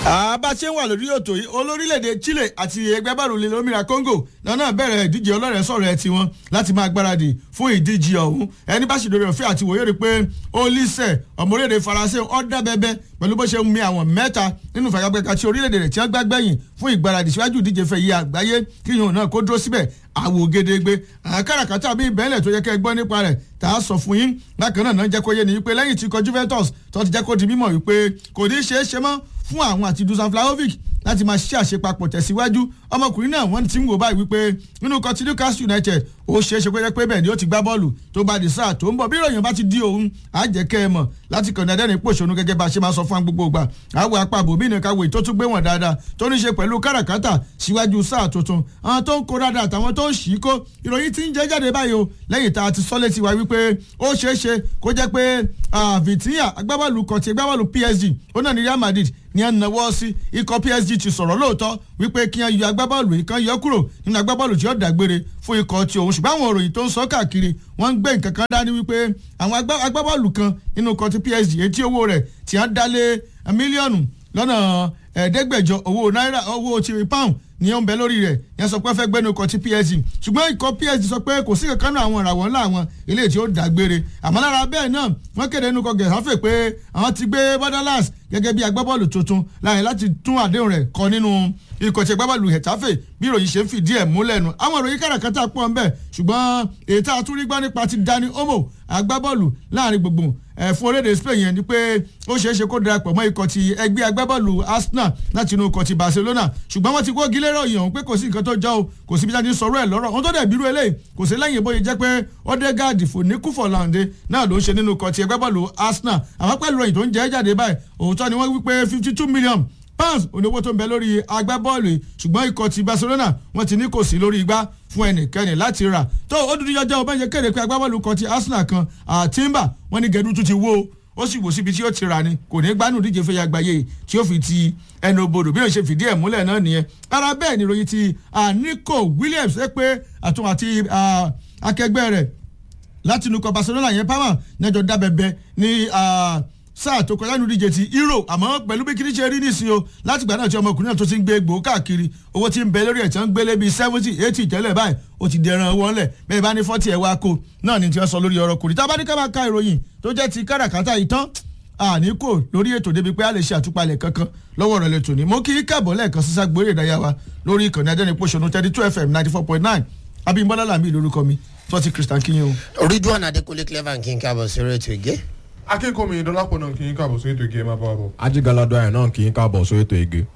àbá ṣe ń wà lórí ètò yìí olórílẹ̀‐èdè Chile àti ẹgbẹ́ bọ́ọ̀lù ilẹ̀ olómìnira Congo náà bẹ̀rẹ̀ ìdíje ọlọ́rẹ̀ sọ̀rọ̀ ẹ̀ tiwọn láti máa gbáradì fún ìdíje ọ̀hún ẹni bá ṣèdórí ọ̀fẹ́ àti wòye rí pé Olise ọmọ orílẹ̀-èdè Faransé ọ̀dà bẹ́bẹ́ pẹ̀lú bó ṣe ń mi àwọn mẹ́ta nínú ìfagagbẹ́ka tí orílẹ̀-èdè rẹ̀ tí wọ́n gbàgbẹ́yìn fún ìgbáradì síwájú ìdíje fẹ́ yí àgbáyé kí yòó náà kó dúró síbẹ̀ àwò gedegbe àkàràkàtà bíi bẹ́ẹ̀lẹ̀ tó yẹ kẹ́ ẹ gbọ́ nípa rẹ̀ tá a sọ fún yín bákan náà náà jẹ́ kó yé ni wípé lẹ́yìn tí ikọ̀ Juventus tó ti jẹ́ kó di mímọ̀ wípé kò ní ṣeé ṣe mọ́ fún àwọn àti Dusan Vlahovic láti máa ṣe àṣepapọ̀ tẹ̀síwájú ọmọkùnrin náà wọ́n ti ń wò báyìí wípé nínú kan ti Newcastle United ó ṣeé ṣe pé pé bẹ́ẹ̀ ni ó ti gbá bọ́ọ̀lù tó bá di sáà tó ń bọ̀ bí ìròyìn bá ti di òun á jẹ́ kẹ́ ẹ mọ̀ láti kàn ní adẹ́rìn pòṣónú gẹ́gẹ́ bá a ṣe máa sọ fún gbogbo ìgbà àwọn apá àbòmí nìkan wò tó tún gbé wọn dáadáa tó ní ṣe pẹ̀lú káràkátà síwájú sáà tuntun àwọn tó ń kó dáadáa àtàwọn tó ń ṣì í kó ìròyìn ti ń jẹ́ jáde báyìí o lẹ́yìn tá a ti sọ létí wa wípé ó ṣeé ṣe kó jẹ́ pé Vitinha agbábọ́ọ̀lù kọ̀tì agbábọ́ọ̀lù PSG ó náà ní Real Madrid ní ẹ̀ ń nawọ́ sí ikọ̀ PSG ti sọ̀rọ̀ lóòótọ́ wípé kí wọ́n yọ agbábọ́ọ̀lù yìí kan yọ kúrò nínú agbábọ́ọ̀lù tí ó dàgbére fún ikọ̀ ti òun ṣùgbọ́n àwọn òròyìn tó ń sọ káàkiri wọ́n ń gbé nǹkan kan dání wípé àwọn agbábọ́ọ̀lù kan nínú ikọ̀ ti PSG etí owó rẹ̀ tí wọ́n dálé mílíọ̀nù lọ́nà ẹ̀ẹ́dẹ́gbẹ̀jọ owó náírà owó ti pound ní ó ń bẹ lórí rẹ̀ yẹn sọ pé fẹ́ gbẹ́nu ikọ̀ ti PSG ṣùgbọ́n ikọ̀ PSG sọ pé kò sí kankan náà àwọn ìràwọ̀ ńlá àwọn eléyìí tí ó dàgbére àmọ́ lára bẹ́ẹ̀ náà wọ́n kéde nínú ikọ̀ gẹ̀ẹ́sàfẹ́ pé àwọn ti gbé Borderlands gẹ́gẹ́ bí agbábọ́ọ̀lù tuntun láàyè láti tún àdéhùn rẹ̀ kọ nínú ikọ̀ tí agbábọ́ọ̀lù Hetafe bí ìròyìn ṣe ń fìdí ẹ̀ múlẹ̀ nu àwọn ìròyìn káràkátà pọ̀ ń bẹ ṣùgbọ́n èyí tá a tún rí gbọ́ nípa ti Dani Olmo agbábọ́ọ̀lù láàrin gbogbo fún orílẹ̀-èdè Spain yẹn ni pé ó ṣeé ṣe kó darapọ̀ mọ́ ikọ̀ ti ẹgbẹ́ agbábọ́ọ̀lù Arsenal láti inú ikọ̀ ti Barcelona ṣùgbọ́n wọ́n ti kó gílérò yìí hàn pé kò sí nǹkan tó jọ o kò sí bí jáde sọ̀rọ̀ ẹ̀ lọ́rọ̀ ohun tó dẹ̀ bírú eléyìí kò sí lẹ́yìn bóyá jẹ́ pé Odegaard fòníkúfọ̀láǹdé náà ló ń ṣe nínú ikọ̀ ti agbábọ́ọ̀lù Arsenal àwọn pẹ̀lú ìròyìn tó ń jẹ́ jáde báyìí òótọ́ ni wọ́n wí pé fifty two million pounds oníwó tó ń bẹ lórí agbábọ́ọ̀lù ṣùgbọ́n ikọ̀ ti Barcelona wọ́n ti ní kò sí lórí igbá fún ẹnikẹ́ni láti rà tó ó dúdú jọjọ́ ọba yẹn kéde pé agbábọ́ọ̀lù kan ti Arsenal kan Timber wọ́n ní gẹ̀dú tún ti wó ó sì wò síbi tí ó ti rà ni kò ní gbanú díje fẹ́ yàgbáyé tí ó fi ti ẹnu bodò bí ó ṣe fìdí ẹ̀ múlẹ̀ náà nìyẹn ara bẹ́ẹ̀ ni ìròyìn ti Nico Williams ẹ pé àtún àti akẹgbẹ́ rẹ̀ láti inú kọ Barcelona yẹn pàmò nẹjọ dábẹ́bẹ́ ní sáà tó kọjá nínú díje ti euro àmọ́ pẹ̀lú bí kìíní ṣe rí nísìnyí o láti gbà náà tí ọmọkùnrin náà tó ti ń gbé egbò káàkiri owó tí ń bẹ lórí ẹ̀ tí wọ́n ń gbélé bíi seventy eighty tẹ́lẹ̀ báyìí ó ti dẹran wọn lẹ̀ bẹ́ẹ̀ bá ní forty ẹ̀ wá kó náà ni tí wọ́n sọ lórí ọ̀rọ̀ kùnrin tá a bá ní ká máa ka ìròyìn tó jẹ́ ti káràkátà ìtàn àní kò lórí ètò débi pé a lè ṣe àtúpalẹ̀ kankan lọ́wọ́ rẹ̀ lẹ́tọ̀ ni mo kí káàbọ̀ lẹ́ẹ̀kan sísá gbórí ìdáyà wa lórí ìkànnì adẹ́nipòṣónú thirty two fm ninety four point nine abimbola lami lórúkọ mi tọ́tí christian kinyo. Ridwan Adekunle Clever kí n káàbọ̀ sí rétò ìgé akínkùnmi dọ́lápọ̀ náà kì í káàbọ̀ sórí ètò ìgé ẹ máa bá wa bọ̀. ajigalado ayọ̀ náà kì í káàbọ̀ sórí ètò ege.